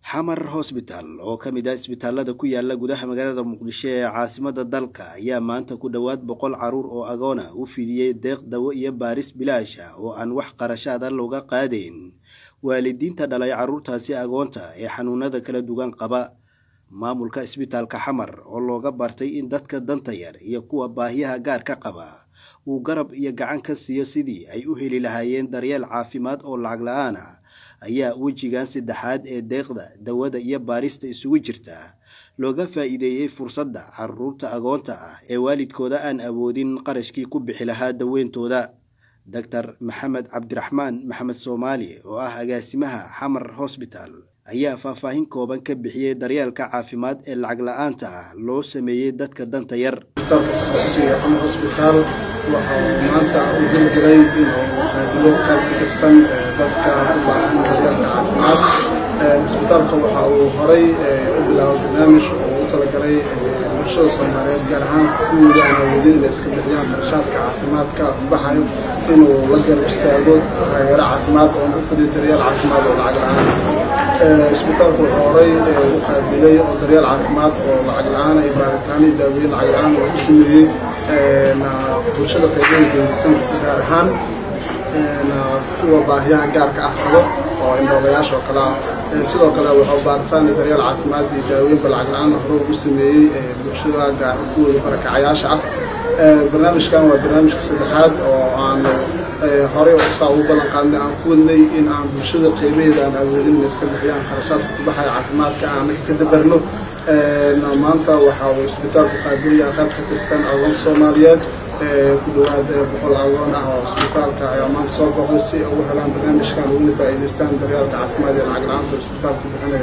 xamar hosbital oo ka mid ah isbitaalada ku yaala gudaha magaalada muqdisho ee caasimada dalka ayaa maanta ku dhowaad boqol caruur oo agoona u fidiyey deeq dawo iyo baaris bilaasha oo aan wax qarashaada looga qaadayn waalidiinta dhalay caruurtaasi agoonta ee xanuunada kala duwan qaba maamulka isbitaalka xamar oo looga bartay in dadka danta yar iyo kuwa baahiyaha gaarka qaba uu garab iyo gacan ka siiyo sidii ay u heli lahaayeen daryeel caafimaad oo lacag la-aan ah ayaa wejigan saddexaad ee deeqda dawada iyo baarista isugu jirta looga faa'iideeyey fursadda caruurta agoonta ah ee waalidkooda aan awoodin qarashkii ku bixi lahaa daweyntooda doctor maxamed cabdiraxmaan maxamed soomaali oo ah agaasimaha xamar hosbital ayaa faahfaahin kooban ka bixiyey daryeelka caafimaad ee lacag la-aanta ah loo sameeyey dadka danta yar hosbitaal waxau maanta u dilgelay inuu qaabiyo qayb ka tirsan dadka u baahan daryeelka caafimaad isbitaalka waxa uu horay u bilaabay barnaamij oo u talagalay bulshada soomaaliyeed gaar ahaan kuwooda aan awoodin inay iska bixiyaan qarashaadka caafimaadka baxayo inuu la garab istaago taageero caafimaad oo u fiday daryeel caafimaad oo lacag la-aan isbitaalku wuxuu horay u qaabilay oo daryeel caafimaad oo lacag la-aan ay baaritaano iyo daaweyn lacag la-aan oo u sameeyey bulshada qaybaha geedisan gaar ahaan kuwa baahiyaha gaarka ah qabo oo indhoolayaasha oo kale ah sidoo kale wuxuu baaritaan iyo daryeel caafimaad iyo daaweynba lacag la-aan hore ugu sameeyey bulshada gaar kuwooda barakacayaasha ah barnaamijkan waa barnaamijka saddexaad oo aan horey saa ugu ballan qaadnay aan ku wadnay in aan bulshada qaybaheeda aan awoodin inay iska bixiyaan kharashaadka ku baxaya caafimaadka aan ka dabarno maanta waxa uu isbitaalku qaabilaya qayb ka tirsan agoon soomaaliyeed ku dhawaad boqol agoon ah oo isbitaalka ayaa maanta soo booqday si ugu helaan barnaamijkan uguna faa'iidaystaan daryaalka caafimaad ee lacag la-aanta oo isbitaalku bixinayo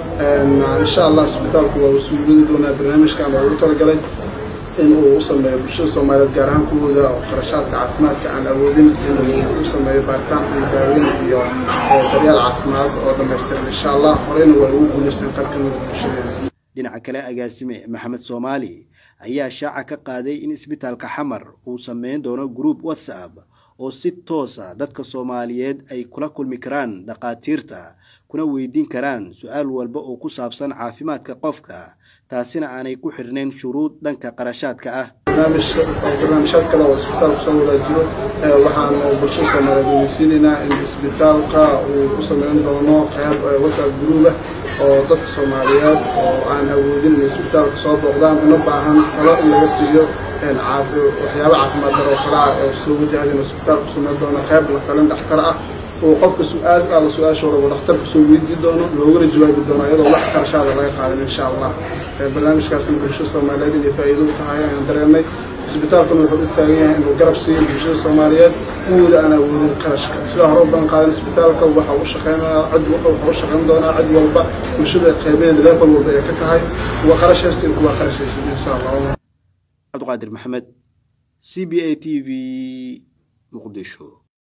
insha allah isbitaalku waa usuuliyadi doonaa barnaamijkan oo ugu talagalay in uu u sameeyo bulshada soomaaliyeed gaar ahaan kuwooda oo qarashaadka caafimaadka aan awoodin inuu u sameeyo baaritaan iyo daaweyn iyo daryeel caafimaad oo dhammaystiran insha allah horeyna way ugu guulaysteen qayb ka mida bulshadeena dhinaca kale agaasime maxamed soomaali ayaa shaaca ka qaaday in isbitaalka xamar uu sameyn doono group whatsapp oo si toosa dadka soomaaliyeed ay kula kulmi karaan dhakhaatiirta kuna weydiin karaan su-aal walba oo ku saabsan caafimaadka qofka taasina aanay ku xirnayn shuruud dhanka qarashaadka ah barnaamijyaad kale oo isbitaalku soo wadaajiro waxaanu bulshada soomaaliyeed weydiisiinaynaa in isbitaalka uu ku sameyn doono qayb whatsapp group ah oo dadka soomaaliyeed oo aan awoodin inay isbitaalka soo booqdaan una baahan talo in laga siiyo waxyaaba caafimaad daro kale ah oo soo wajahda inuu isbitaalku sameyn doono qayb la talin dhakhtar ah oo qofka su-aal alla su-aasha waraba dhakhtarka soo weydii doono loogana jawaabi doono iyadoo wax qarashaada laga qaadan insha allah barnaamijkaasna bulshada soomaaliyeed inay faa'iido u tahay ayaan dareennay isbitaalkuna wuxuu u taagan yahay inuu garab siiyo bulshada soomaaliyeed kuwooda aan awoodin qarashka sidaa hore u badan qaadan isbitaalka waxa u shaqeynaya cid wuxuu u shaqeyn doonaa cid walba bulshada qaybaheeda level walba ay ka tahay kuwa qarash haysta iyo kuwa qarash haysan insha allah cabdiqaadir maxamed c b a t v muqdisho